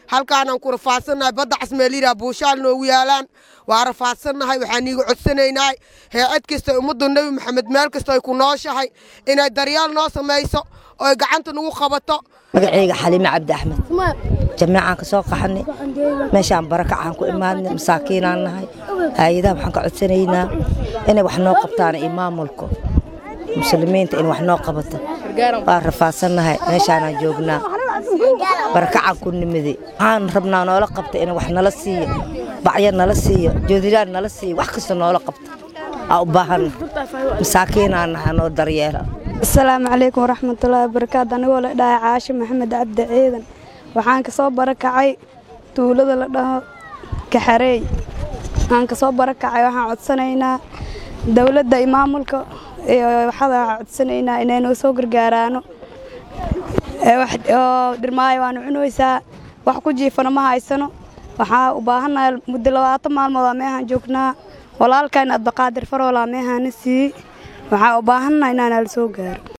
halkaanaan ku rafaadsannahay badda casmeeliraa buushaal noogu yaalaan waa rafaadsannahay waxaan iiga codsanaynaa heecad kasta ummadda nebi maxamed meel kasta ay ku nooshahay inay daryaal noo samayso oo ay gacanta nagu qabato magacayga xaliime cabdi axmed jamiicaan ka soo qaxanay meeshaan barakacaan ku imaadnay masaakiinaan nahay hay-adaha waxaan ka codsanaynaa inay wax noo qabtaan iyo maamulka muslimiinta in wax noo qabato waa rafaadsannahay meeshaanaan joognaa barakacaan ku nimiday waxaan rabnaa noola qabta in wax nala siiyo bacyo nala siiyo joodilaan nala siiyo wax kasta noola qabta aa u baahanna masaakiinaan nahay noo daryeela asalaamu calaykum waraxmatullaahi wabarakaatu anigoo la dhahay caasho maxamed cabdi ciidan waxaan ka soo barakacay tuulada la dhaho kaxareey waxaan ka soo barakacay waxaan codsanaynaa dowladda iyo maamulka iyo waxaan codsanaynaa inay noo soo gargaaraano oo dhirmaayo waanu cunaysaa wax ku jiifano ma haysano waxaa u baahannahay muddo labaatan maalmood aa meehaan joognaa walaalkan adbaqaadir faroolaa meehaana siiyey waxaa u baahannahay inaanala soo gaaro